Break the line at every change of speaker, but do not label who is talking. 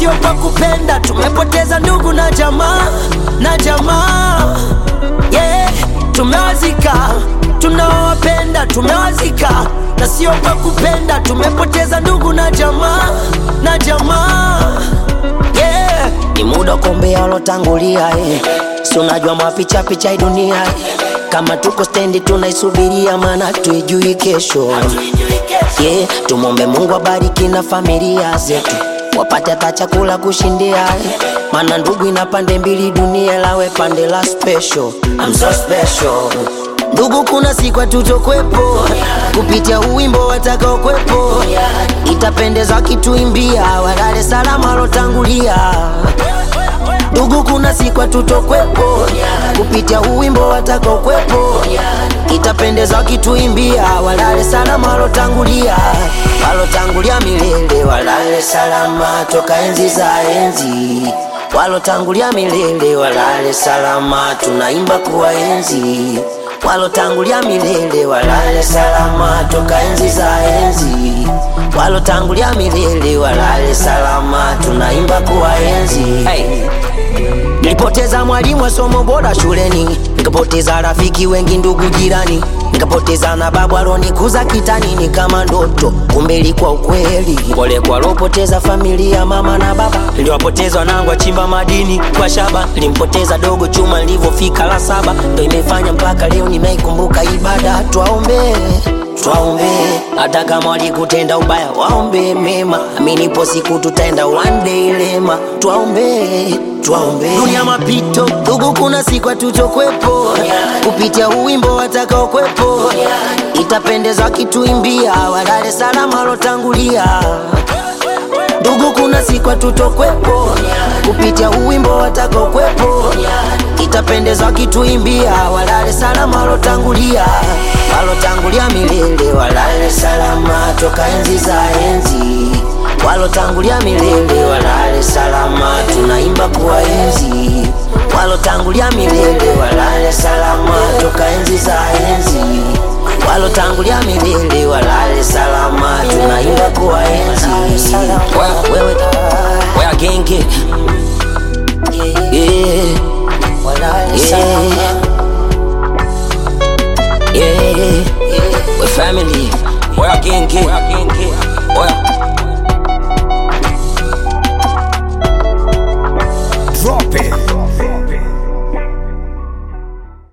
sio kwa kupenda. Tumepoteza ndugu na jamaa na jamaa yeah. Tumewazika tunaowapenda, tumewazika na sio kwa kupenda. Tumepoteza ndugu na jamaa na jamaa yeah. Ni muda wa kuombea walotangulia eh. Si unajua mapicha picha hii dunia eh. Kama tuko stendi tunaisubiria, maana tuijui kesho yeah. Tumwombe Mungu abariki na familia zetu wapate hata chakula kushindia eh. Maana ndugu ina pande mbili, dunia lawe pande la special. I'm so special Ndugu, kuna siku hatutokwepo kupitia uwimbo watakaokwepo, itapendeza kituimbia walale salama walotangulia. Ndugu, kuna siku hatutokwepo kupitia uwimbo watakaokwepo, itapendeza kituimbia walale salama walotangulia, walotangulia milele, walale salama toka enzi za enzi walotangulia milele, walale salama, tunaimba kuwaenzi walotangulia milele walale salama toka enzi za enzi, walotangulia milele walale salama, tunaimba kuwaenzi. Hey. Nilipoteza mwalimu wa somo bora shuleni, nikapoteza rafiki wengi, ndugu jirani, nikapoteza na babu alonikuza kitani, ni kama ndoto, kumbe ilikuwa ukweli. Pole kwa alopoteza familia, mama na baba, niliwapoteza wanangu wachimba madini kwa shaba, nilimpoteza dogo chuma nilivyofika la saba, ndo imefanya mpaka leo nimeikumbuka ibada. Twaombe twaombe, hata kama walikutenda ubaya, waombe mema, aminipo siku tutaenda one day lema. Twaombe twaombe, dunia mapito, ndugu, kuna siku hatutokwepo kupitia uwimbo watakaokwepo, itapendeza kituimbia walale salama walotangulia Ndugu, kuna siku hatutokwepo kupitia uwimbo watakaokwepo, itapendeza kituimbia walale salama walotangulia, walotangulia milele, walale salama toka enzi za enzi, walotangulia milele, walale salama, tunaimba kuwaenzi, walotangulia milele, walale salama toka enzi za enzi walotangulia milele walale salama, tunaimba kuwaenzi. Wewe wewe genge yeah, yeah, yeah, we family, wewe genge, wewe